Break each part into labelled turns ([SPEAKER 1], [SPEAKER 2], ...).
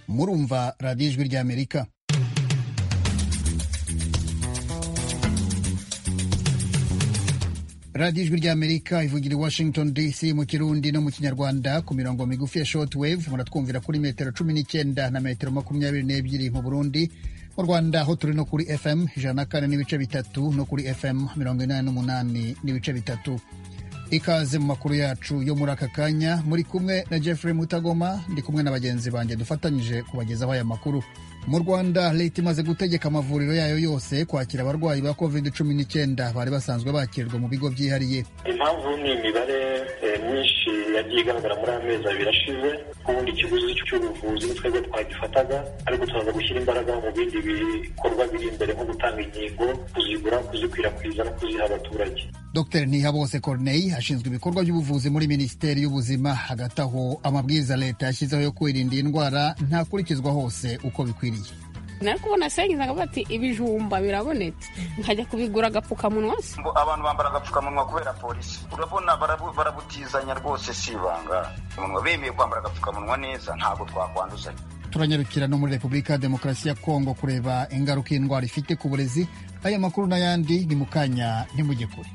[SPEAKER 1] kumva radiyo ijwi ry'amerika radiyo ijwi ry'amerika ivugira i washington dc mu kirundi no mu kinyarwanda ku mirongo migufi ya shortwave muratwumvira kuri metero cumi n'icyenda na metero makumyabiri n'ebyiri mu burundi mu rwanda aho turi no kuri fm ijana na kane n'ibice bitatu no kuri fm mirongo inani n'umunani n'ibice bitatu ikaze mu makuru yacu yo muri aka kanya muri kumwe na Jeffrey Mutagoma ndi kumwe na bagenzi banjye dufatanyije kubagezaho aya makuru mu Rwanda leta imaze gutegeka amavuriro yayo yose kwakira abarwayi ba covid cumi n'icyenda bari basanzwe bakirwa mu bigo byihariye
[SPEAKER 2] impamvu ni imibare myinshi yagiye igaragara muri amezi abiri ashize ubundi ikiguzi cy'ubuvuzi twebwe twagifataga ariko tumaze gushyira imbaraga mu bindi bikorwa biri imbere nko gutanga inkingo kuzigura kuzikwirakwiza no kuziha abaturage
[SPEAKER 1] Dr Ntihabose Corneille ashinzwe ibikorwa by'ubuvuzi muri Minisiteri y'Ubuzima hagati aho amabwiriza leta yashyizeho yo kwirinda iyi ndwara ntakurikizwa hose uko bikwiriye
[SPEAKER 3] nari kubona sengizaga bati ibijumba birabonetse nkajya kubigura agapfukamunwa se
[SPEAKER 4] ngo abantu bambara agapfukamunwa kubera polisi urabona barabu- barabutizanya rwose si ibanga umunwa bemeye kwambara agapfukamunwa neza ntabwo twakwanduzanya
[SPEAKER 1] turanyarukira no muri Repubulika ya Demokarasi ya Kongo kureba ingaruka iyi ndwara ifite ku burezi aya makuru n'ayandi ni mu kanya ntimujye kure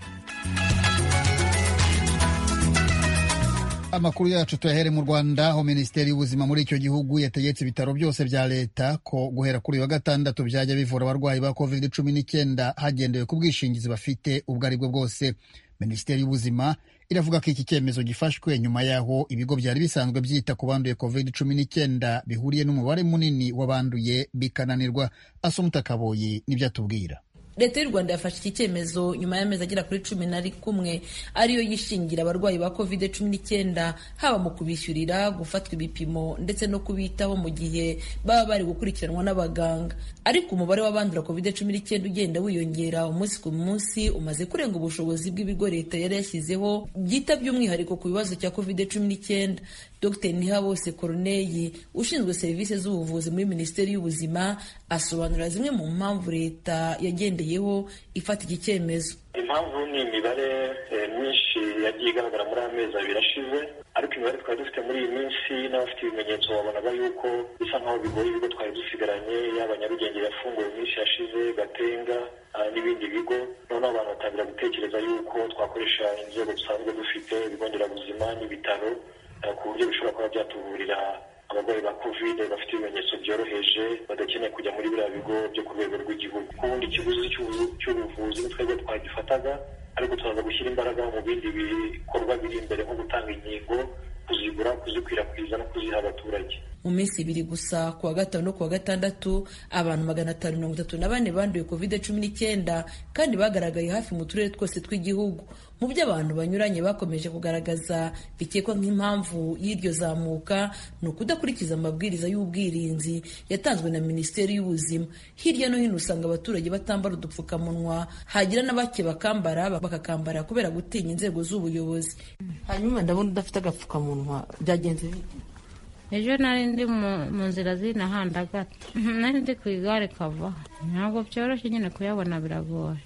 [SPEAKER 1] amakuru yacu tuyahere mu rwanda aho minisiteri y'ubuzima muri icyo gihugu yategetse ibitaro byose bya leta ko guhera kuri uyu wa gatandatu byajya bivura abarwayi ba covid cumi n'icyenda hagendewe ku bwishingizi bafite ubwo ari bwo bwose minisiteri y'ubuzima iravuga ko iki cyemezo gifashwe nyuma y'aho ibigo byari bisanzwe byita ku banduye covid cumi n'icyenda bihuriye n'umubare munini w'abanduye bikananirwa asumuta kaboyi nibyo atubwira
[SPEAKER 5] leta y'u rwanda yafashe iki cyemezo nyuma y'amezi agera kuri cumi na kumwe ariyo yishingira abarwayi ba covid cumi n'icyenda haba mu kubishyurira gufatwa ibipimo ndetse no kubitaho mu gihe baba bari gukurikiranwa n'abaganga ariko umubare w'abandura covid cumi n'icyenda ugenda wiyongera umunsi ku munsi umaze kurenga ubushobozi bw'ibigo leta yari yashyizeho byita by'umwihariko ku bibazo cya covid cumi n'icyenda dr ntihabose corneille ushinzwe serivisi z'ubuvuzi muri minisiteri y'ubuzima asobanura zimwe mu mpamvu leta yagendeyeho ifata iki cyemezo
[SPEAKER 2] impamvu ni imibare eh, myinshi yagiye igaragara muri amezi abiri ashize ariko imibare twari dufite muri iyi minsi n'abafite ibimenyetso babonaga yuko bisa nk'aho bigoye ibigo twari dusigaranye yaba nyarugenge yafunguwe iminsi yashize gatenga ah, n'ibindi bigo noneho abantu batangira gutekereza yuko twakoresha inzego dusanzwe dufite ibigo nderabuzima n'ibitaro eh, ku buryo bishobora kuba byatuvurira abarwayi ba covid bafite ibimenyetso byoroheje badakeneye kujya muri biriya bigo byo ku rwego rw'igihugu ubundi ikiguzi cy'ubu- cy'ubuvuzi twebwe twagifataga ariko tumaze gushyira imbaraga mu bindi bikorwa biri imbere nko gutanga inkingo kuzigura kuzikwirakwiza no kuziha abaturage
[SPEAKER 5] mu minsi ibiri gusa ku wa gatanu no ku wa gatandatu abantu magana atanu mirongo itatu na bane banduye covid cumi n'icyenda kandi bagaragaye hafi mu turere twose tw'igihugu mu byo abantu banyuranye bakomeje kugaragaza bikekwa nk'impamvu y'iryo zamuka ni ukudakurikiza amabwiriza y'ubwirinzi yatanzwe na minisiteri y'ubuzima hirya no hino usanga abaturage batambara udupfukamunwa hagira n'abake bakambara bakakambara kubera gutinya inzego z'ubuyobozi
[SPEAKER 6] hanyuma ndabona udafite agapfukamunwa byagenze bite
[SPEAKER 7] ejo nari ndi mu- mu nzira z'inahandagata nari ndi ku igare kavaho ntabwo byoroshye nyine kuyabona biragoye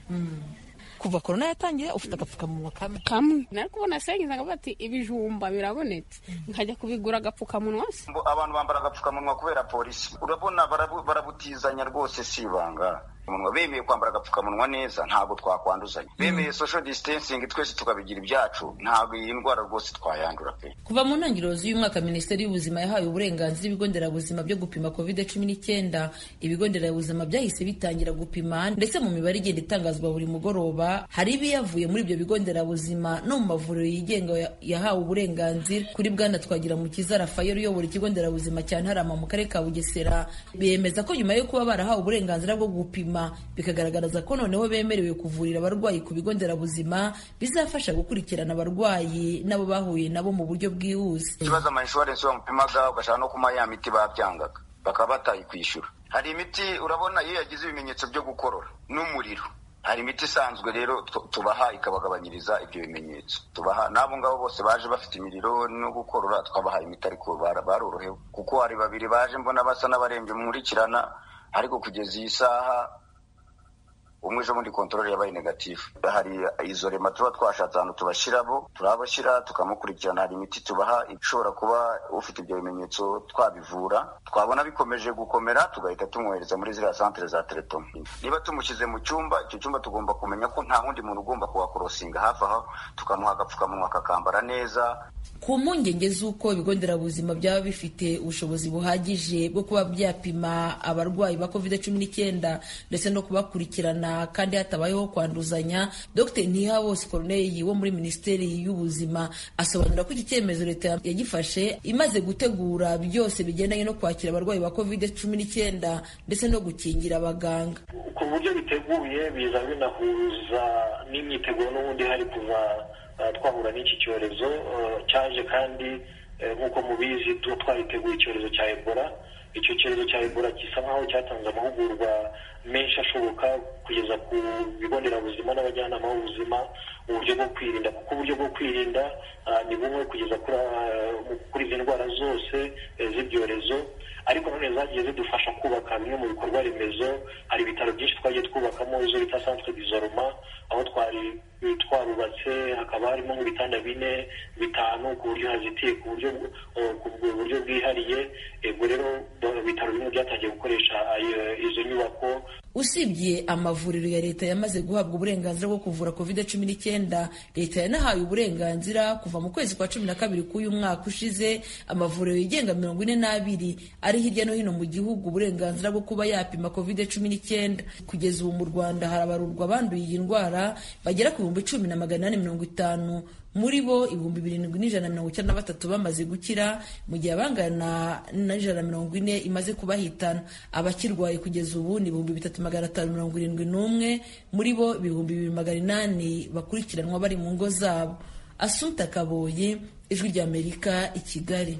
[SPEAKER 6] kuva korona yatangira ufite agapfukamunwa kamwe
[SPEAKER 3] kamwe nari kubona sengizaga bati ibijumba birabonetse nkajya kubigura agapfukamunwa se
[SPEAKER 4] ngo abantu bambara agapfukamunwa kubera polisi urabona barabu- barabutizanya rwose si ibanga umunwa bemeye kwambara agapfukamunwa neza ntabwo twakwanduzanya bemeye social distancing twese tukabigira ibyacu ntabwo iyi ndwara rwose twayandura pe
[SPEAKER 5] kuva mu ntangiriro z'uyu mwaka minisiteri y'ubuzima yahaye uburenganzira ibigo nderabuzima byo gupima covid cumi n'icyenda ibigo nderabuzima byahise bitangira gupima ndetse mu mibare igenda itangazwa buri mugoroba hari ibiyavuye muri ibyo bigo nderabuzima no mu mavuriro yigenga ya- yahawe uburenganzira kuri bwana twagira mukiza rafayeli uyobora ikigo nderabuzima cya ntarama mu karere ka bugesera bemeza ko nyuma yo kuba barahawe uburenganzira bwo gupima bikagaragaza ko noneho bemerewe kuvurira abarwayi ku bigo nderabuzima bizafasha gukurikirana abarwayi n'abo bahuye nabo mu buryo bwihuse
[SPEAKER 4] ikibazo ama insurance bamupimaga ugashaka no kuma ya miti babyangaga bakaba batayikwishyura hari imiti urabona iyo yagize ibimenyetso byo gukorora n'umuriro hari imiti isanzwe rero tu- tubaha ikabagabanyiriza ibyo bimenyetso tubaha n'abo ngabo bose baje bafite imiriro no gukorora twabaha imiti ariko bara- barorohewe kuko hari babiri baje mbona basa n'abarembye nkurikirana ariko kugeza iyi saha umwe ejo bundi kontorore yabaye negatifu hari izo rema tuba twashatse ahantu tubashyirabo turabashyira tukamukurikirana hari imiti tubaha ishobora kuba ufite ibyo bimenyetso twabivura twabona bikomeje gukomera tugahita tumwohereza muri ziriya santere za teletoma niba tumushyize mu cyumba icyo cyumba tugomba kumenya ko nta wundi muntu ugomba kuhakorosinga hafi aho tukamuha agapfukamunwa akakambara neza
[SPEAKER 5] ku mpungenge z'uko ibigo nderabuzima byaba bifite ubushobozi buhagije bwo kuba byapima abarwayi ba covid cumi n'icyenda ndetse no kubakurikirana kandi hatabayeho kwanduzanya dr ntihabose corneille wo muri minisiteri y'ubuzima asobanura ko iki cyemezo leta yagifashe imaze gutegura byose bigendanye no kwakira abarwayi ba covid cumi n'icyenda ndetse no gukingira abaganga
[SPEAKER 2] ku buryo biteguye biza binahuza n'imyiteguro n'ubundi hari kuva twahura n'iki cyorezo cyaje kandi nk'uko mubizi tuba twariteguye icyorezo cya ebola icyo cyorezo cya ebola gisa nkaho cyatanze amahugurwa menshi ashoboka kugeza ku bigo nderabuzima n'abajyanama b'ubuzima uburyo bwo kwirinda kuko uburyo bwo kwirinda ni bumwe kugeza kuri izi ndwara zose z'ibyorezo ariko nanone zagiye zidufasha kubaka bimwe mu bikorwa remezo hari ibitaro byinshi twagiye twubakamo izo bita santere dizoroma aho twari twarubatse hakaba harimo nk'ibitanda bine bitanu ku buryo hazitiye ku buryo ku buryo bwihariye ubwo rero ibitaro bimwe byatangiye gukoresha izo nyubako
[SPEAKER 5] usibye amavuriro ya leta yamaze guhabwa uburenganzira bwo kuvura covid cumi n'icyenda leta yanahaye uburenganzira kuva mu kwezi kwa cumi na kabiri k'uyu mwaka ushize amavuriro yigenga mirongo ine n'abiri ari hirya no hino mu gihugu uburenganzira bwo kuba yapima covid cumi n'icyenda kugeza ubu mu rwanda harabarurwa abanduye iyi ndwara bagera ku bihumbi cumi na magana ane mirongo itanu muri bo ibihumbi birindwi n'ijana na mirongo icyenda na batatu bamaze gukira mu gihe abangana n'ijana na mirongo ine imaze kubahitana abakirwaye kugeza ubu ni ibihumbi bitatu magana atanu mirongo irindwi n'umwe muri bo ibihumbi bibiri magana inani bakurikiranwa bari mu ngo zabo asumta kaboye ijwi ry'amerika i kigali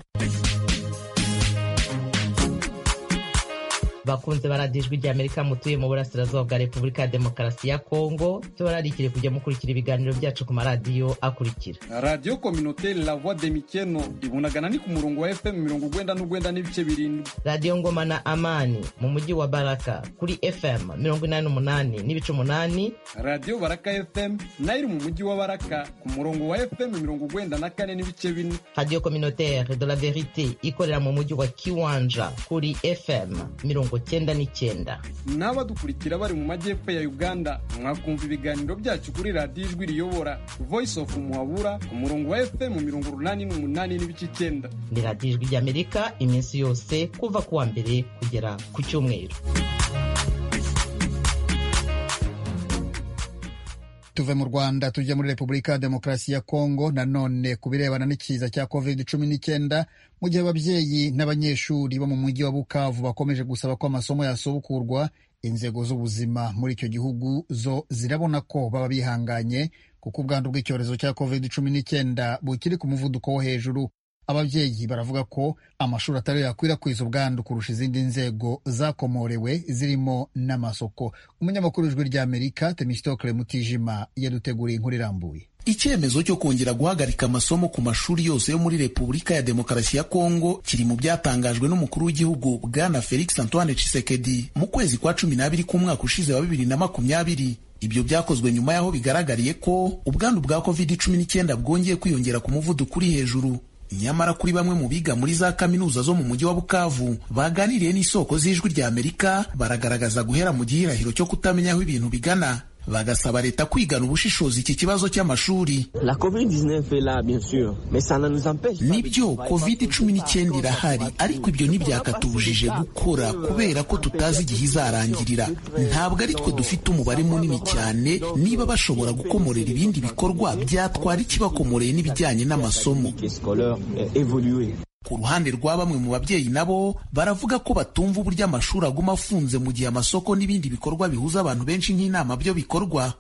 [SPEAKER 8] bakunze baradiyo ijwi ry'amerika mutuye mu burasirazuba bwa repubulika ya demokarasi ya kongo tubararikire kujya mukurikira ibiganiro byacu ku maradiyo akurikira
[SPEAKER 9] radiyo kominoteri la voix de mikeno ibunagana ni ku murongo wa fm mirongo ugwenda n'ugwenda n'ibice birindwi
[SPEAKER 8] radiyo ngoma na amani mu mujyi wa baraka kuri fm mirongo inani n'umunani n'ibice umunani
[SPEAKER 9] radiyo baraka fm nayo iri mu mujyi wa baraka ku murongo wa fm mirongo ugwenda na kane n'ibice bine
[SPEAKER 8] radiyo kominoteri de la verite ikorera mu mujyi wa kiwanja kuri fm mirongo cyenda n'icyenda
[SPEAKER 9] n'abadukurikira bari mu majyepfo ya uganda mwakumva ibiganiro byacu kuri radiyo ijwi riyobora voice of muhabura ku murongo wa fm mirongo urunani n'umunani n'ibice icyenda
[SPEAKER 8] ni radiyo ijwi ry'amerika iminsi yose kuva ku wa mbere kugera ku cyumweru
[SPEAKER 1] tuve mu rwanda tujya muri repubulika ya demokarasi ya kongo nanone ku birebana n'ikiza cya covid cumi n'icyenda mu gihe ababyeyi n'abanyeshuri bo mu mujyi wa bukavu bakomeje gusaba ko amasomo yasubukurwa inzego z'ubuzima muri icyo gihugu zo zirabona ko baba bihanganye kuko ubwandu bw'icyorezo cya covid cumi n'icyenda bukiri ku muvuduko wo hejuru ababyeyi baravuga ko amashuri atari yakwirakwiza ubwandu kurusha izindi nzego zakomorewe zirimo n'amasoko umunyamakuru w'ijwi ry'amerika temistokle mutijima yaduteguriye inkuru irambuye
[SPEAKER 10] icyemezo cyo kongera guhagarika amasomo ku mashuri yose yo muri repubulika ya demokarasi ya kongo kiri mu byatangajwe n'umukuru w'igihugu bwana felix antoine tshisekedi mu kwezi kwa cumi n'abiri k'umwaka ushize wa bibiri na makumyabiri ibyo byakozwe nyuma y'aho bigaragariye ko ubwandu bwa covid cumi n'icyenda bwongeye kwiyongera ku muvuduko uri hejuru nyamara kuri bamwe mu biga muri za kaminuza zo mu mujyi wa bukavu baganiriye n'isoko z'ijwi ry'amerika baragaragaza guhera mu gihirahiro cyo kutamenya aho ibintu bigana bagasaba leta kwigana ubushishozi iki kibazo cy'amashuri ni byo covid cumi n'icyenda irahari ariko ibyo ntibyakatubujije gukora kubera ko tutazi igihe izarangirira ntabwo ari twe dufite umubare munini cyane niba bashobora gukomorera ibindi bikorwa byatwara ikibakomoreye n'ibijyanye n'amasomo ku ruhande rwa bamwe mu babyeyi nabo baravuga ko batumva uburyo amashuri aguma afunze mu gihe amasoko n'ibindi bikorwa bihuza abantu benshi nk'inama byo bikorwa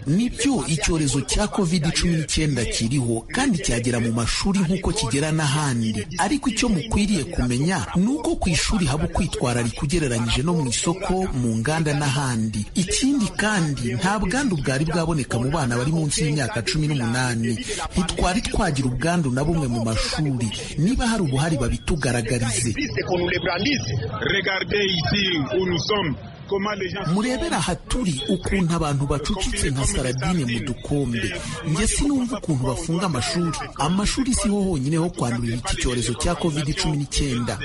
[SPEAKER 10] ni byo icyorezo cya covid cumi n'icyenda kiriho kandi cyagera mu mashuri nk'uko kigera n'ahandi ariko icyo mukwiriye kumenya ni uko ku ishuri haba ukwitwararika ugereranyije no mu isoko mu nganda n'ahandi ikindi kandi nta bwandu bwari bwaboneka mu bana bari munsi y'imyaka cumi n'umunani ntitwari twagira ubwandu na bumwe mu mashuri amashuri niba hari ubuhari babitugaragarize murebera ahaturi ukuntu abantu bacucitse nka saradine mu dukombe njye sinumva ukuntu bafunga amashuri amashuri siho honyine ho kwandurira iki cyorezo cya covid cumi n'icyenda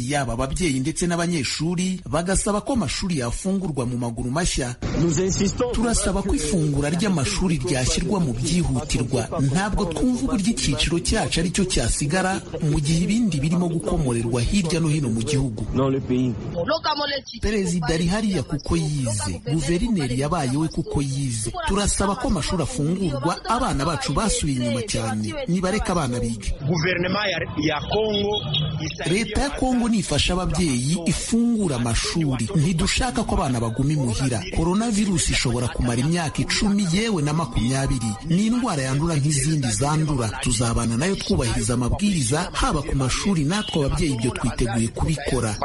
[SPEAKER 10] yaba ababyeyi ndetse n'abanyeshuri bagasaba ko amashuri yafungurwa mu maguru mashya turasaba ko ifungura ry'amashuri ryashyirwa mu byihutirwa ntabwo twumva uburyo icyiciro cyacu ari cyo cyasigara mu gihe ibindi birimo gukomorerwa hirya no hino mu gihugu perezida ari hariya kuko yize guverineri yabaye we kuko yize turasaba ko amashuri afungurwa abana bacu basubiye inyuma cyane nibareka abana biga leta ya kongo ngo nifasha ababyeyi ifungura amashuri ntidushaka ko abana baguma imuhira korona virusi ishobora kumara imyaka icumi yewe na makumyabiri ni indwara yandura nk'izindi zandura tuzabana nayo twubahiriza amabwiriza haba ku mashuri natwe ababyeyi ibyo twiteguye kubikora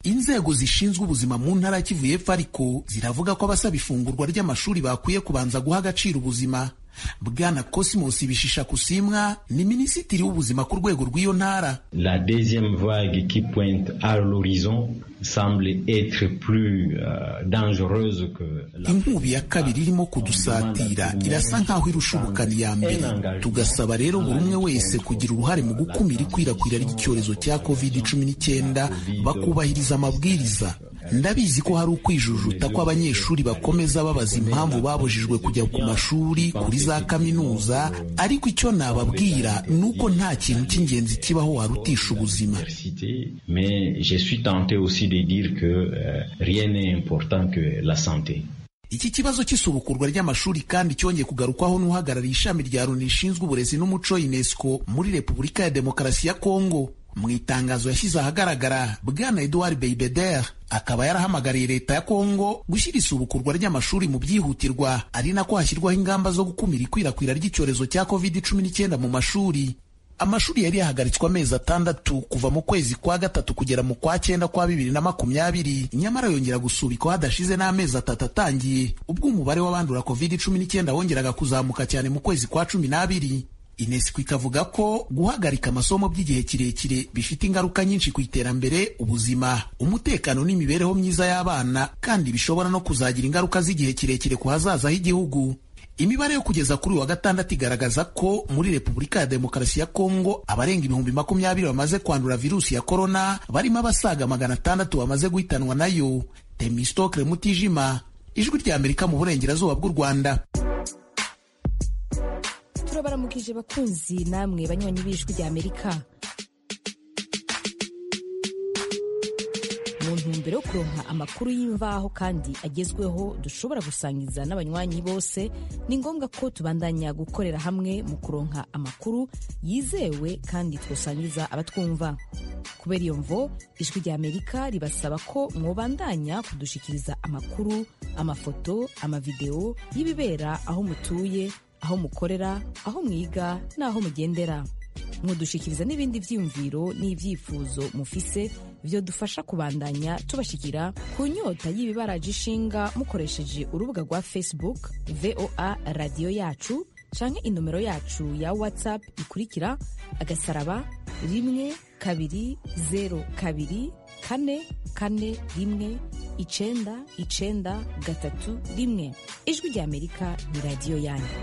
[SPEAKER 10] inzego zishinzwe ubuzima mu ntara ya kivu y'epfo ariko ziravuga ko abasaba ifungurwa ry'amashuri bakwiye kubanza guha agaciro ubuzima bwana cosmos bishisha kusimwa ni minisitiri w'ubuzima ku rwego rw'iyo ntara
[SPEAKER 11] la deuxième vague qui pointe à l'horizon semble être plus uh, dangereuse que la
[SPEAKER 10] inkubi ya kabiri irimo kudusatira irasa nk'aho irusha ubukana iya mbere tugasaba rero buri umwe wese kugira uruhare mu gukumira ikwirakwira ry'icyorezo cya covid cumi n'icyenda bakubahiriza amabwiriza ndabizi ko hari ukwijujuta ko abanyeshuri bakomeza babaza impamvu babujijwe kujya ku mashuri kuri za kaminuza ariko icyo nababwira ni uko nta kintu cy'ingenzi kibaho warutisha ubuzima iki kibazo cy'isubukurwa ry'amashuri kandi cyongeye kugarukwaho n'uhagarariye ishami rya loni rishinzwe uburezi n'umuco unesco muri repubulika ya demokarasi ya kongo mu itangazo yashyize ahagaragara bwana eduard beibeder akaba yarahamagariye leta ya kongo gushyira isubukurwa ry'amashuri mu byihutirwa ari nako hashyirwaho ingamba zo gukumira ikwirakwira ry'icyorezo cya covid cumi n'icyenda mu mashuri amashuri yari yahagaritswe amezi atandatu kuva mu kwezi kwa gatatu kugera mu kwa cyenda kwa bibiri na makumyabiri nyamara yongera gusubikwa hadashize n'amezi atatu atangiye ubwo umubare w'abandura covid cumi n'icyenda wongeraga kuzamuka cyane mu kwezi kwa cumi n'abiri inesiko ikavuga ko guhagarika amasomo by'igihe kirekire bifite ingaruka nyinshi ku iterambere ubuzima umutekano n'imibereho myiza y'abana kandi bishobora no kuzagira ingaruka z'igihe kirekire ku hazaza h'igihugu imibare yo kugeza kuri wa gatandatu igaragaza ko muri repubulika ya demokarasi ya kongo abarenga ibihumbi makumyabiri bamaze kwandura virusi ya korona barimo abasaga magana atandatu bamaze guhitanwa nayo temistokre mutijima ijwi ry'amerika mu burengerazuba bw'u rwanda
[SPEAKER 12] turabaramukije bakunzi namwe banywanyi b'ijwi ry'amerika mu ntumbero yo kuronka amakuru y'imvaho kandi agezweho dushobora gusangiza n'abanywanyi bose ni ngombwa ko tubandanya gukorera hamwe mu kuronka amakuru yizewe kandi twasangiza abatwumva kubera iyo mvo ijwi ry'amerika ribasaba ko mwobandanya kudushikiriza amakuru amafoto amavideo y'ibibera aho mutuye aho mukorera aho mwiga n'aho mugendera mudushyikiriza n'ibindi byiyumviro n'ibyifuzo mufise dufasha kubandanya tubashyikira ku nyota y'ibibaraje ishinga mukoresheje urubuga rwa facebook voa radiyo yacu cyangwa inomero yacu ya whatsapp ikurikira agasaraba rimwe kabiri zeru kabiri kane kane rimwe icenda icenda gatatu rimwe ijwi ry'amerika ni radiyo yanyu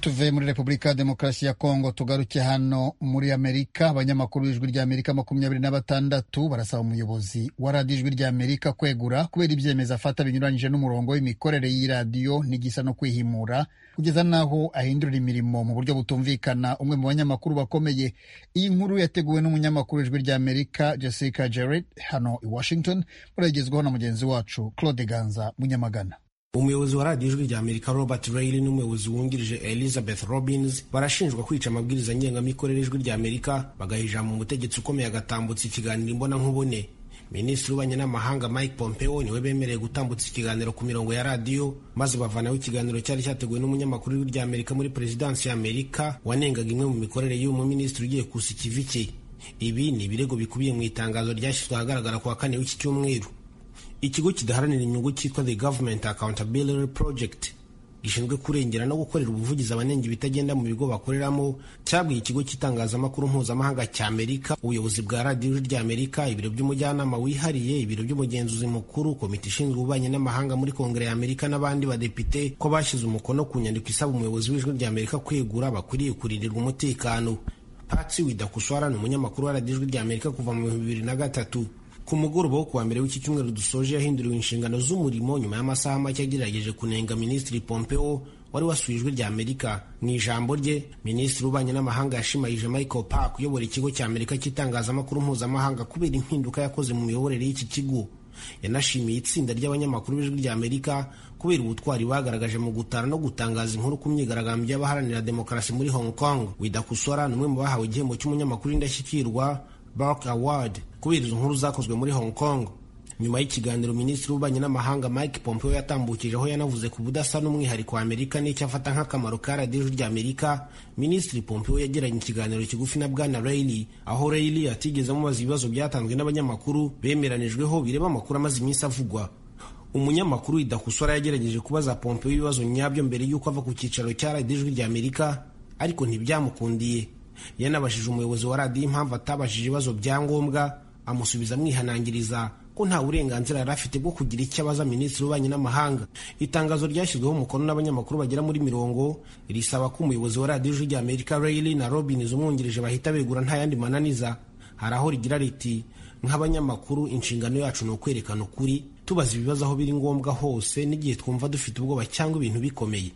[SPEAKER 1] tuve muri repubulika ya demokarasi ya kongo tugaruke hano muri amerika abanyamakuru b'ijwi rya amerika makumyabiri na batandatu barasaba umuyobozi wa radiyo ijwi rya amerika kwegura kubera ibyemezo afata binyuranyije n'umurongo w'imikorere y'iradiyo n'igisa no kwihimura kugeza n'aho ahindurira imirimo mu buryo butumvikana umwe mu banyamakuru bakomeye iyi nkuru yateguwe n'umunyamakuru w'ijwi rya amerika jessica jared hano i washington muragezwaho na mugenzi wacu claude ganza munyamagana
[SPEAKER 13] umuyobozi wa radiyo ijwi rya amerika robert rayli n'umuyobozi wungirije elizabeth robins barashinjwa kwica amabwiriza ngengamikorere y'ijwi rya amerika bagahijama umutegetsi ukomeye agatambutsa ikiganiro imbonankubone minisitiri w'ububanyi n'amahanga mike pompeo niwe bemereye gutambutsa ikiganiro ku mirongo ya radiyo maze bavanaho ikiganiro cyari cyateguwe n'umunyamakuru w'ijwi rya amerika muri perezidansi ya amerika wanengaga imwe mu mikorere y'uwo minisitiri ugiye kusa ikiviki ibi ni ibirego bikubiye mu itangazo ryashyizwe ahagaragara ku wa kane w'iki cyumweru ikigo kidaharanira inyungu cyitwa the government accountability project gishinzwe kurengera no gukorera ubuvugizi abanenga ibitagenda mu bigo bakoreramo cyabwiye ikigo cy'itangazamakuru mpuzamahanga cya Amerika ubuyobozi bwa radiyo rya Amerika ibiro by'umujyanama wihariye ibiro by'umugenzuzi mukuru komite ishinzwe ububanyi n'amahanga muri kongere ya Amerika n'abandi badepite ko bashyize umukono ku nyandiko isaba umuyobozi w'ijwi rya Amerika kwegura bakwiriye kurindirwa umutekano Patsy Widakuswara ni umunyamakuru wa radiyo rya Amerika kuva mu bihumbi bibiri na gatatu ku mugoroba wo kuwa mbere w'iki cyumweru dusoje yahinduriwe inshingano z'umurimo nyuma y'amasaha make yagerageje kunenga minisitiri pompeo wari wasuye ijwi rya amerika mu ijambo rye minisitiri w'ububanyi n'amahanga yashimayije michael park uyobora ikigo cya amerika cy'itangazamakuru mpuzamahanga kubera impinduka yakoze mu miyoborere y'iki kigo yanashimiye itsinda ry'abanyamakuru b'ijwi rya amerika kubera ubutwari bagaragaje mu gutara no gutangaza inkuru ku myigaragambyo y'abaharanira demokarasi muri hong kong widakusora ni umwe mu bahawe igihembo cy'umunyamakuru w'indashyikirwa Bark Award kubera izo nkuru zakozwe muri Hong Kong nyuma y'ikiganiro minisitiri w'ububanyi n'amahanga Mike Pompeo yatambukijeho yanavuze ku budasa n'umwihariko wa Amerika n'icyo afata nk'akamaro ka radiyo rya Amerika minisitiri Pompeo yagiranye ikiganiro kigufi na Bwana Reilly aho Reilly atigeze amubaza ibibazo byatanzwe n'abanyamakuru bemeranijweho bireba amakuru amaze iminsi avugwa umunyamakuru Idakusora yagerageje kubaza Pompeo ibibazo nyabyo mbere y'uko ava ku cyicaro cya radiyo rya Amerika ariko ntibyamukundiye yanabajije umuyobozi wa radiyo impamvu atabajije ibibazo bya ngombwa amusubiza amwihanangiriza ko nta burenganzira yari afite bwo kugira icyo abaza minisitiri w'ububanyi n'amahanga itangazo ryashyizweho umukono n'abanyamakuru bagera muri mirongo risaba ko umuyobozi wa radiyo rya amerika rayili na robins umwungirije bahita begura nta yandi mananiza hari aho rigira riti nk'abanyamakuru inshingano yacu ni ukwerekana ukuri tubaza ibibazo aho biri ngombwa hose n'igihe twumva dufite ubwoba cyangwa ibintu bikomeye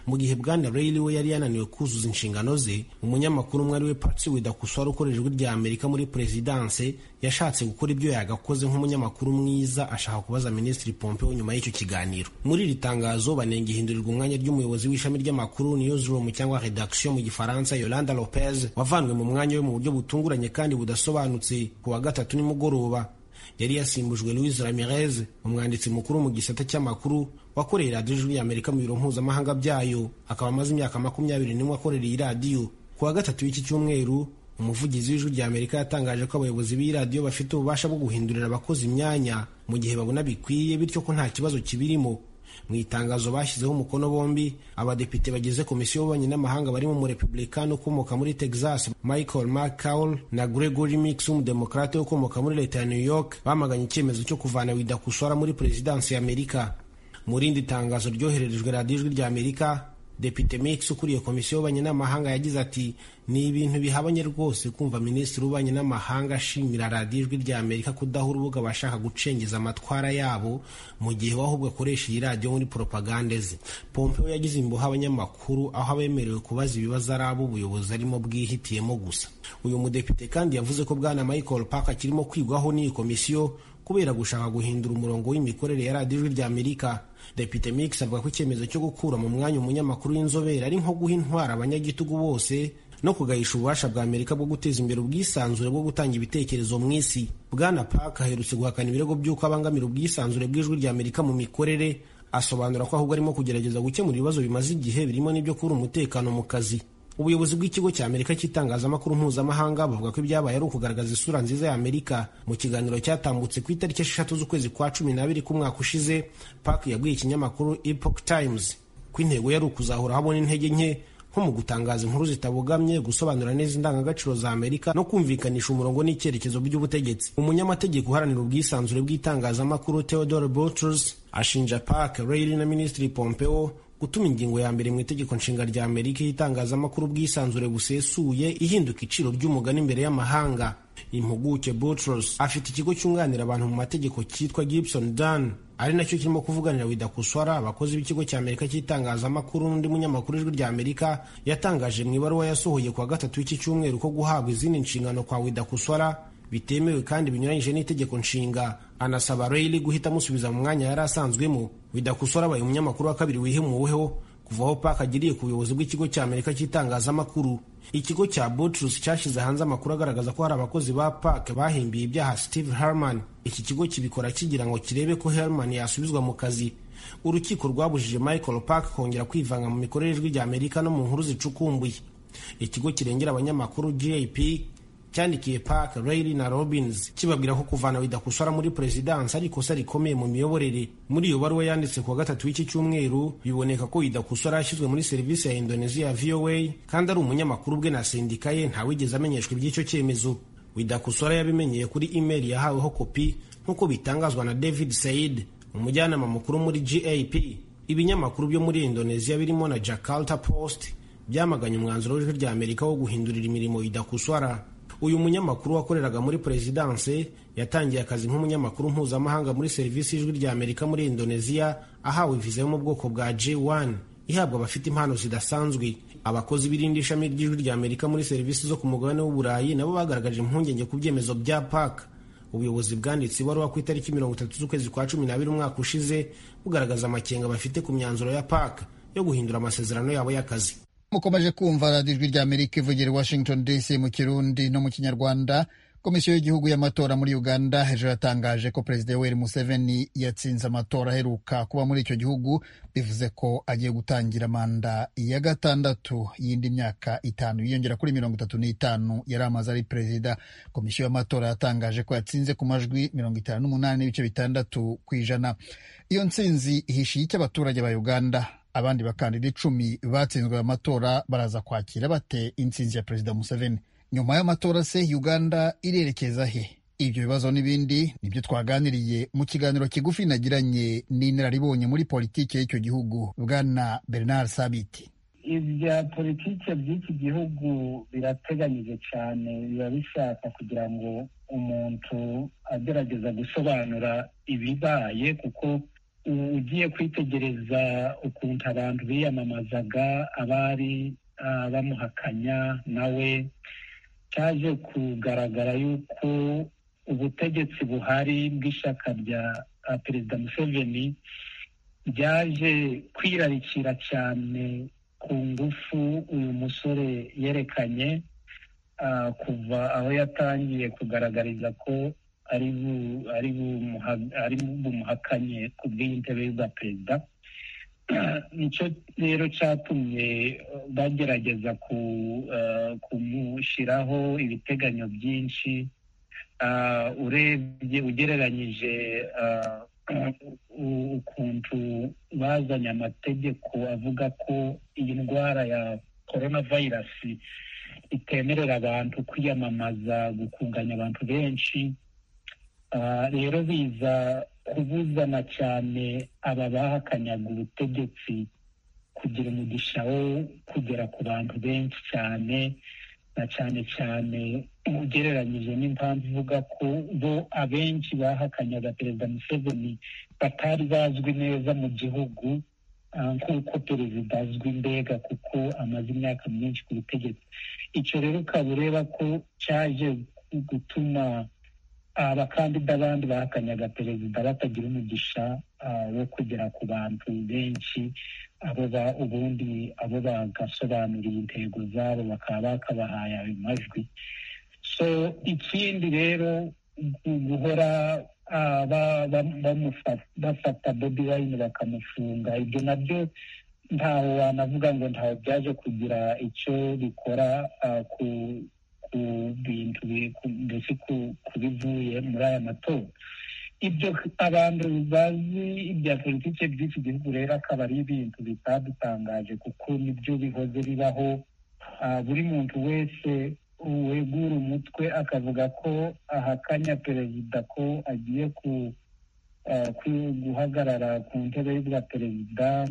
[SPEAKER 13] mu gihe bwana Reilly we yari yananiwe kuzuza inshingano ze umunyamakuru umwe ari we Patsy Widakuswara ukorera ijwi rya Amerika muri perezidanse yashatse gukora ibyo yagakoze nk'umunyamakuru mwiza ashaka kubaza Minisitiri Pompeo nyuma y'icyo kiganiro muri iri tangazo banenga ihindurirwa umwanya ry'umuyobozi w'ishami ry'amakuru newsroom cyangwa redaction mu gifaransa Yolanda Lopez wavanwe mu mwanya we mu buryo butunguranye kandi budasobanutse ku wa gatatu nimugoroba yari yasimbujwe Luis Ramirez umwanditsi mukuru mu gisata cy'amakuru wakoreye radiyo ijwi y'Amerika mu biro mpuzamahanga byayo akaba amaze imyaka makumyabiri n'imwe akorera iyi radiyo ku wa gatatu w'iki cyumweru umuvugizi w'ijwi ry'Amerika yatangaje ko abayobozi b'iyi radiyo bafite ububasha bwo guhindurira abakozi imyanya mu gihe babona bikwiye bityo ko nta kibazo kibirimo mu itangazo bashyizeho umukono bombi abadepite bagize komisiyo y'ububanyi n'amahanga barimo umurepublikani ukomoka muri texas michael mccall na gregory mix w'umudemokarate ukomoka muri leta ya new york bamaganye icyemezo cyo kuvana widakusora muri perezidansi y'amerika mu rindi tangazo ryohererejwe radiyo ijwi rya amerika depite mix ukuriye komisiyo y'ububanyi n'amahanga yagize ati ni ibintu bihabanye rwose kumva minisitiri w'ububanyi n'amahanga ashimira radiyo ijwi rya amerika kudaha urubuga abashaka gucengeza amatwara yabo mu gihe we ahubwo akoresha iyi radiyo muri poropagande ze pompeo yagize imboha abanyamakuru aho abemerewe kubaza ibibazo ari abo ubuyobozi arimo bwihitiyemo gusa uyu mudepite kandi yavuze ko bwana michael park akirimo kwigwaho n'iyi komisiyo kubera gushaka guhindura umurongo w'imikorere ya radiyo ijwi rya amerika depite mix avuga ko icyemezo cyo gukura mu mwanya umunyamakuru w'inzobere ari nko guha intwara abanyagitugu bose no kugahisha ububasha bwa amerika bwo guteza imbere ubwisanzure bwo gutanga ibitekerezo mu isi bwana park aherutse guhakana ibirego by'uko abangamira ubwisanzure bw'ijwi rya amerika mu mikorere asobanura ko ahubwo arimo kugerageza gukemura ibibazo bimaze igihe birimo n'ibyo kubura umutekano mu kazi ubuyobozi bw'ikigo cya amerika cy'itangazamakuru mpuzamahanga bavuga ko ibyabaye ari ukugaragaza isura nziza ya amerika mu kiganiro cyatambutse ku itariki esheshatu z'ukwezi kwa cumi n'abiri k'umwaka ushize park yabwiye ikinyamakuru epoch times ko intego yari ukuzahura habona intege nke nko mu gutangaza inkuru zitabogamye gusobanura neza indangagaciro za amerika no kumvikanisha umurongo n'icyerekezo by'ubutegetsi umunyamategeko uharanira ubwisanzure bw'itangazamakuru theodore boutros ashinja park reilly na minisitiri pompeo gutuma ingingo ya mbere mu itegeko nshinga rya amerika y'itangazamakuru ubwisanzure busesuye ihinduka iciro ry'umugani imbere y'amahanga impuguke butros afite ikigo cyunganira abantu mu mategeko cyitwa gibson dan ari nacyo kirimo kuvuganira widakuswara abakozi b'ikigo cya amerika cy'itangazamakuru n'undi munyamakuru ijwi rya amerika yatangaje mu ibaruwa yasohoye ku wa gatatu w'iki cyumweru ko guhabwa izindi nshingano kwa widakuswara bitemewe kandi binyuranyije n'itegeko nshinga anasaba Reilly guhita amusubiza mu mwanya yari asanzwemo bidakosora abaye umunyamakuru wa kabiri wihemuweho kuva aho Park agiriye ku buyobozi bw'ikigo cya Amerika cy'itangazamakuru ikigo cya Boutros cyashyize hanze amakuru agaragaza ko hari abakozi ba Park bahimbiye ibyaha Steve Herman iki kigo kibikora kigira ngo kirebe ko Herman yasubizwa mu kazi urukiko rwabujije Michael Park kongera kwivanga mu mikorere y'ijwi rya Amerika no mu nkuru zicukumbuye ikigo kirengera abanyamakuru GAP cyandikiye park rayli na robins kibabwira ko kuvana widakusora muri perezidansi ari ikosa rikomeye mu miyoborere muri iyo baruwa yanditse ku wa gatatu w'iki cyumweru biboneka ko widakusora yashyizwe muri serivisi ya indonesia ya voa kandi ari umunyamakuru ubwe na sendika ye ntawigeze amenyeshwa iby'icyo cyemezo widakusora yabimenyeye kuri imeri yahaweho kopi nk'uko bitangazwa na david said umujyanama mukuru muri gap ibinyamakuru byo muri indonesia birimo na jakarta post byamaganye umwanzuro w'ijwi rya amerika wo guhindurira imirimo idakuswara uyu munyamakuru wakoreraga muri perezidanse yatangiye akazi nk'umunyamakuru mpuzamahanga muri serivisi y'ijwi rya amerika muri indonesia ahawe viza yo mu bwoko bwa j1 ihabwa abafite impano zidasanzwe abakozi b'irindi shami ry'ijwi rya amerika muri serivisi zo ku mugabane w'uburayi nabo bagaragaje impungenge ku byemezo bya paka ubuyobozi bwanditse ibaruwa ku itariki mirongo itatu z'ukwezi kwa cumi n'abiri umwaka ushize bugaragaza amakenga bafite ku myanzuro ya paka yo guhindura amasezerano yabo y'akazi
[SPEAKER 1] mukomeje kumva radiyo ijwi ry'amerika ivugira i washington dc mu kirundi no mu kinyarwanda komisiyo y'igihugu y'amatora muri uganda hejuru yatangaje ko perezida yoweri museveni yatsinze amatora aheruka kuba muri icyo gihugu bivuze ko agiye gutangira manda ya gatandatu y'indi myaka itanu yiyongera kuri mirongo itatu n'itanu yari amaze ari perezida komisiyo y'amatora yatangaje ko yatsinze ku majwi mirongo itanu n'umunani n'ibice bitandatu ku ijana iyo ntsinzi ihishiye icyo abaturage ba uganda abandi bakandida icumi batsinzwe aya matora baraza kwakira bate intsinzi ya perezida museveni nyuma y'amatora se uganda irerekeza he ibyo bibazo n'ibindi nibyo twaganiriye mu kiganiro kigufi nagiranye n'inararibonye muri politiki y'icyo gihugu bwana bernard sabiti
[SPEAKER 14] ibya politiki by'iki gihugu birateganyije cyane biba bishaka kugira ngo umuntu agerageza gusobanura ibibaye kuko ugiye kwitegereza ukuntu abantu biyamamazaga abari bamuhakanya nawe cyaje kugaragara yuko ubutegetsi buhari bw'ishyaka rya perezida museveni byaje kwirarikira cyane ku ngufu uyu musore yerekanye kuva aho yatangiye kugaragariza ko ari bumuhakanye ku bw'intebe y'ubwa perezida nicyo rero cyatumye bagerageza kumushyiraho ibiteganyo byinshi urebye ugereranyije ukuntu bazanye amategeko avuga ko iyi ndwara ya korona vayirasi itemerera abantu kwiyamamaza gukunganya abantu benshi rero biza kubuzana cyane aba bahakanyaga ubutegetsi kugira umugisha wo kugera ku bantu benshi cyane na cyane cyane ugereranyije n'impamvu ivuga ko bo abenshi bahakanyaga perezida museveni batari bazwi neza mu gihugu nk'uko perezida azwi mbega kuko amaze imyaka myinshi ku butegetsi icyo rero ukaba ureba ko cyaje gutuma abakandida abandi bahakanyaga perezida batagira umugisha wo kugera ku bantu benshi abo ubundi abo bagasobanurira intego zabo bakaba bakabahaye ayo majwi so ikindi rero guhora bafata bobi wayini bakamufunga ibyo nabyo ntaho wanavuga ngo ntaho byaje kugira icyo bikora ku ku bintu mbese ku bivuye muri aya matora ibyo abantu bazi ibya politiki by'iki gihugu rero akaba ari ibintu bitadutangaje kuko nibyo bihoze bibaho buri muntu wese wegura umutwe akavuga ko ahakanya perezida ko agiye guhagarara ku ntebe y'ubwa perezida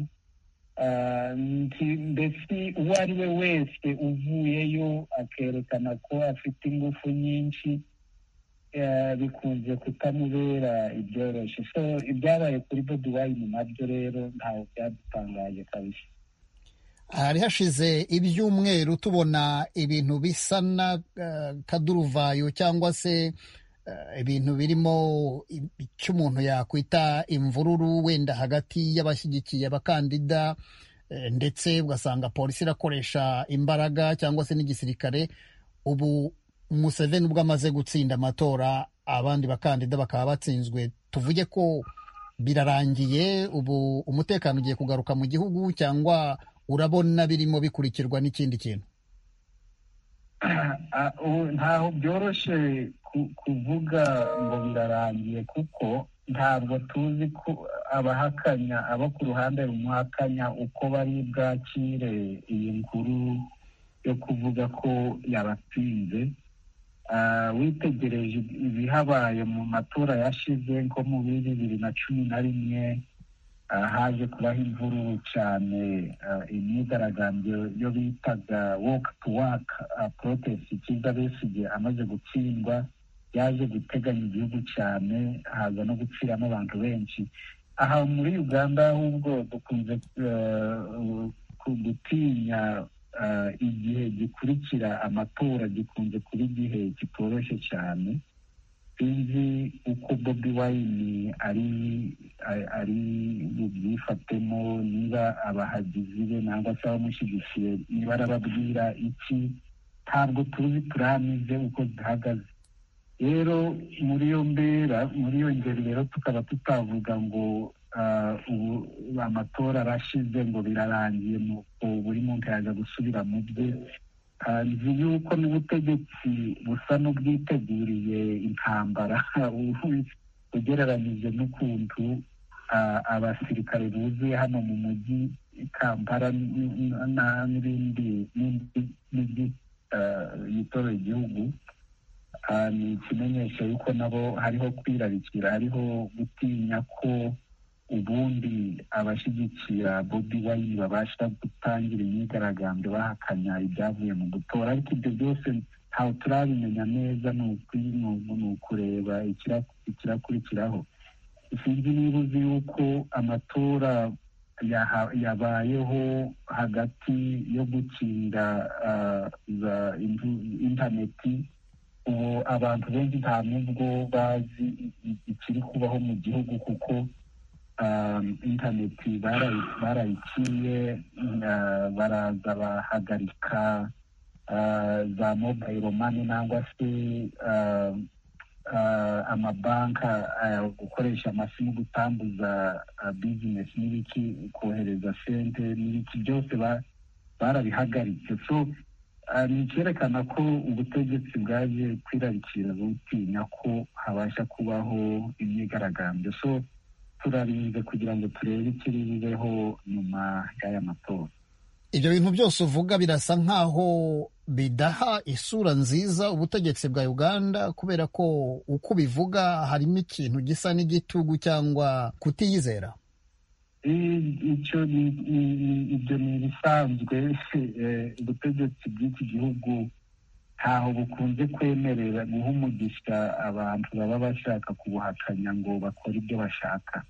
[SPEAKER 14] mbese uwo ari we wese uvuyeyo akerekana ko afite ingufu nyinshi bikunze kutamubera ibyoroshye so ibyabaye kuri bobi wayini nabyo rero ntawe byadutangaje kabisa
[SPEAKER 1] hari hashize ibyumweru tubona ibintu bisa na kaduruvayo cyangwa se ibintu birimo icyo umuntu yakwita imvururu wenda hagati y'abashyigikiye abakandida ndetse ugasanga polisi irakoresha imbaraga cyangwa se n'igisirikare ubu Museveni ubwo amaze gutsinda amatora abandi bakandida bakaba batsinzwe tuvuge ko birarangiye ubu umutekano ugiye kugaruka mu gihugu cyangwa urabona birimo bikurikirwa n'ikindi kintu
[SPEAKER 14] ntaho byoroshye kuvuga ngo birarangiye kuko ntabwo tuzi ko abahakanya abo ku ruhande rumuhakanya uko bari bwakire iyi nkuru yo kuvuga ko yabatsinze witegereje ibihabaye mu matora yashize nko mu bibiri na cumi na rimwe haje kubaho imvururu cyane imyigaragambyo yo bitaga woke to work protest kiza besigye amaze gutsindwa yaje guteganya igihugu cyane haza no gupfiramo abantu benshi aha muri uganda ahubwo dukunze gutinya igihe gikurikira amatora gikunze kuba igihe kitoroshye cyane sinzi uko bobi wayini ari ari bubyifatemo niba abahagizi be ntabwo se abamushyigikiye niba arababwira iki ntabwo tuzi turamize uko zihagaze rero muri iyo mbera muri iyo ngeri rero tukaba tutavuga ngo ubu amatora arashize ngo birarangiye nuko buri muntu yaza gusubira mu bye nzi yuko n'ubutegetsi busa n'ubwiteguriye intambara ugereranyije n'ukuntu abasirikare buzuye hano mu mujyi kampala n'ibindi n'indi yitoreye igihugu ni ikimenyesho yuko nabo hariho kwirarikira hariho gutinya ko ubundi abashyigikira bobi wayini babasha gutangira imyigaragambyo bahakanya ibyavuye mu gutora ariko ibyo byose ntawe turabimenya neza ni ukureba ikirakurikiraho sinzi niba uzi yuko amatora yabayeho hagati yo gukinga za interineti ubu abantu benshi nta n'ubwo bazi ikiri kubaho mu gihugu kuko interineti barayiciye baraza bahagarika za mobayiro mani nangwa se amabanka gukoresha amasimu gutambuza bizinesi n'ibiki kohereza sente n'ibiki byose barabihagaritse so ni icyerekana ko ubutegetsi bwaje kwirarikira butinya ko habasha kubaho imyigaragambyo so turarinze kugira ngo turebe ikiri bibeho nyuma y'aya matora
[SPEAKER 1] ibyo bintu byose uvuga birasa nk'aho bidaha isura nziza ubutegetsi bwa uganda kubera ko uko ubivuga harimo ikintu gisa n'igitugu cyangwa kutiyizera
[SPEAKER 14] icyo ibyo ni ibisanzwe ubutegetsi bw'iki gihugu ntaho bukunze kwemerera guha umugisha abantu baba bashaka kubuhakanya ngo bakore ibyo bashaka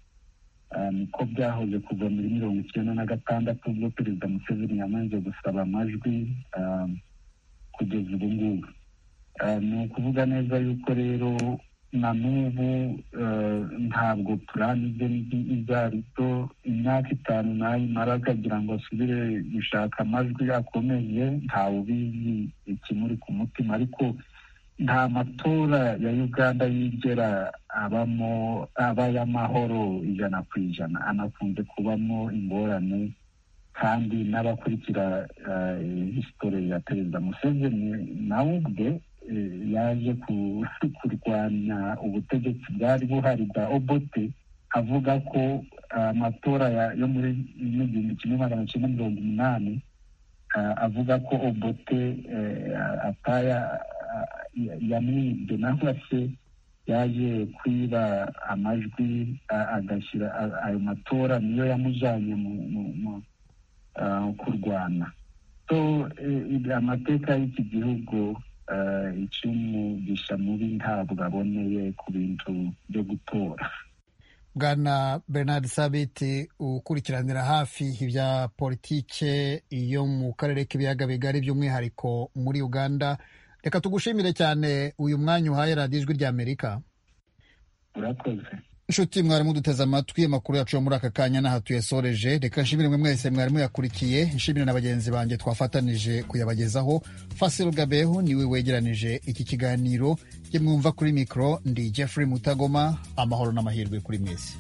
[SPEAKER 14] niko byahoze kuva muri mirongo icyenda na gatandatu ubwo perezida museveni yamanje gusaba amajwi kugeza ubu ngubu ni ukuvuga neza yuko rero na n'ubu ntabwo turanize ibyo ari byo imyaka itanu nayimara akagira ngo asubire gushaka amajwi akomeye ntawe ubizi ikimuri ku mutima ariko nta matora ya uganda yigera abamo aba y'amahoro ijana ku ijana anakunze kubamo ingorane kandi n'abakurikira hisitore ya perezida museveni nawe ubwe yaje kurwanya ubutegetsi bwari buhari bwa obote avuga ko amatora yo muri igihumbi kimwe magana cyenda mirongo umunani avuga ko obote ataya yamwibye nangwa se yaje kwiba amajwi agashyira ayo matora niyo yamujyanye mu kurwana amateka y'iki gihugu icy'umugisha mubi ntabwo aboneye ku bintu byo gutora
[SPEAKER 1] bwana bernard sabiti ukurikiranira hafi ibya politike yo mu karere k'ibiyaga bigari by'umwihariko muri uganda reka tugushimire cyane uyu mwanya uhaye radiyo ijwi ry'amerika
[SPEAKER 14] urakoze
[SPEAKER 1] inshuti mwarimu duteze amatwi amakuru yacu yo muri aka kanya n'aha tuyasoreje reka nshimire mwe mwese mwarimu yakurikiye nshimire na bagenzi banjye twafatanije kuyabagezaho fasiro gabeho niwe wegeranije iki kiganiro ye mwumva kuri mikoro ndi jeffrey mutagoma amahoro n'amahirwe kuri mwese